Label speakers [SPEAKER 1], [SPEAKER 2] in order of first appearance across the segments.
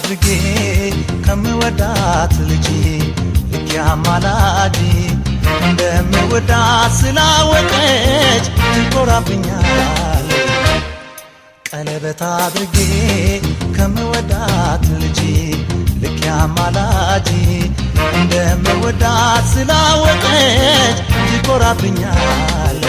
[SPEAKER 1] አድርጌ ከምወዳት ልጅ ልክ አማላጅ እንደምወዳት ስላወቀች ትኮራብኛል ቀለበት አድርጌ ከምወዳት ልጅ ልክ አማላጅ እንደምወዳት ስላወቀች ትኮራብኛል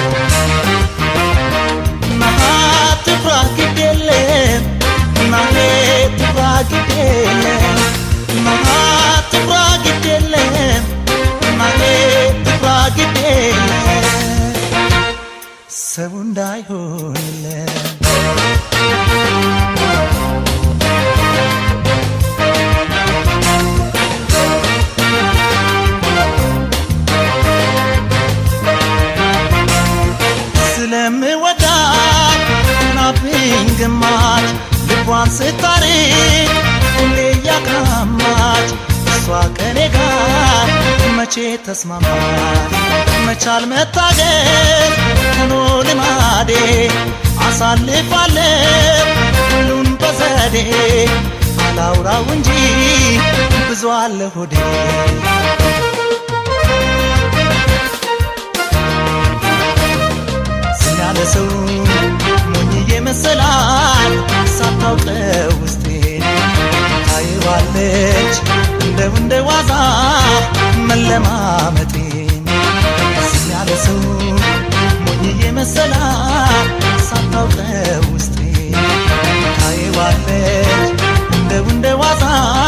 [SPEAKER 1] ናሃ ትፍራ ግድ የለም ናሄ ትፍራ ግድ የለም ናሃ ትፍራ ግድ የለም ናሄ ትፍራ ግድ የለም ሰው እንዳይሆንለን ስለምወዳት ናብኝ ግማች ልቧን ስታርቅ ሁሌ እያቃማች እሷ ከኔ ጋር መቼ ተስማማች መቻል መታገል ሆኖ ልማዴ አሳልፋለሁ ሁሉን በዘዴ አላውራው እንጂ ብዙ አለ ሆዴ ያለ ሰው ሞኝዬ መሰላል ሳታውቀው ውስጤ ታይዋለች እንደው እንደ ዋዛ መለማመጤን ያለ ሰው ሞኝዬ መሰላል ሳታውቀው ውስጤ ታይዋለች እንደው እንደ ዋዛ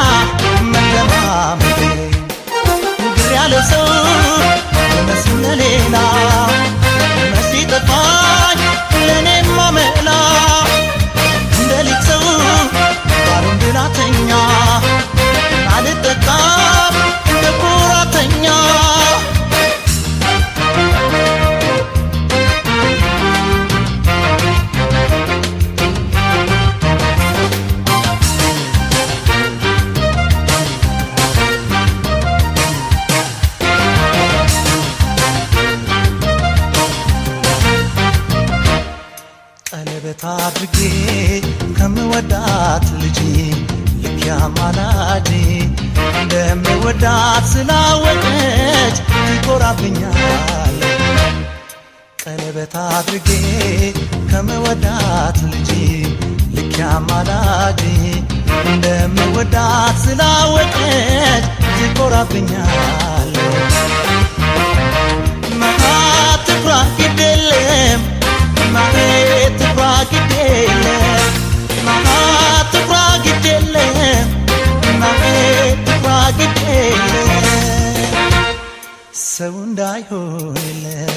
[SPEAKER 1] መለማመጤን ግር ያለ ሰው መስል ለሌላ መሲ ጠፋኝ ለእኔማ መላ እንደ ሊቅ ሰው ባሉን ብላተኛ አልጠጣም እንደ ኩራተኛ ቀለበት አድርጌ ከምወዳት ልጅ ልክ አማላጅ እንደምወዳት ስላወቀች ትኮራብኛል ቀለበት አድርጌ ከምወዳት ልጅ ልክ አማላጅ እንደምወዳት ስላወቀች ትኮራብኛል መሃ ትፍራ ግድ የለም ናሄ ትፍራ ግድ የለም ናሃ ትፍራ ግድ የለም ናሄ ትፍራ ግድ የለም ሰው እንዳይሆንለን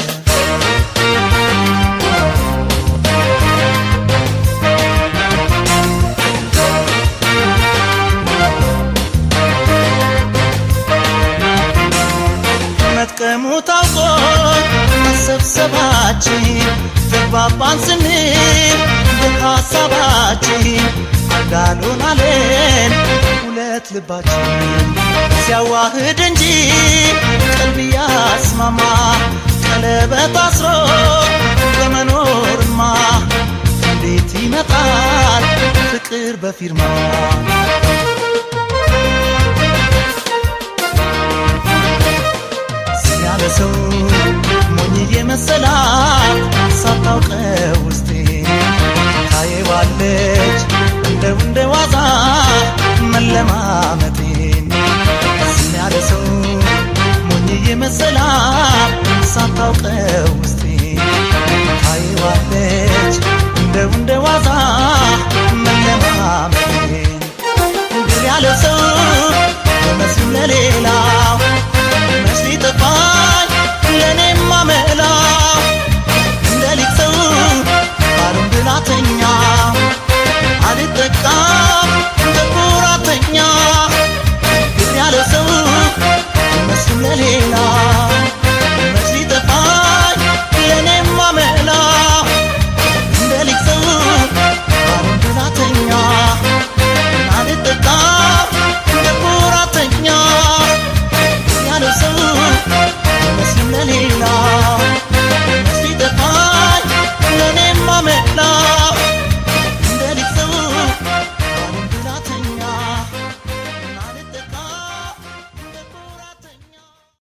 [SPEAKER 1] መጥቀሙ ታውቆ መሰብሰባችን ተግባባን ስንል በሐሳባችን አንዳሉን አለን ሁለት ልባችን ሲያዋህድ እንጂ ቀልብ ያስማማ ቀለበት አስሮ በመኖርማ እንዴት ይመጣል ፍቅር በፊርማ ያለ ሰው ሞኝዬ መሰላት ሳታውቀው ውስጤ ታየዋለች እንደው እንደ ዋዛ መለማመጤን ያለ ሰው ሞኝዬ መሰላት ሳታውቀው ውስጤ ታየዋለች እንደው እንደ ዋዛ መለማመጤን ግን ያለ ሰው በመስሉ ለሌላ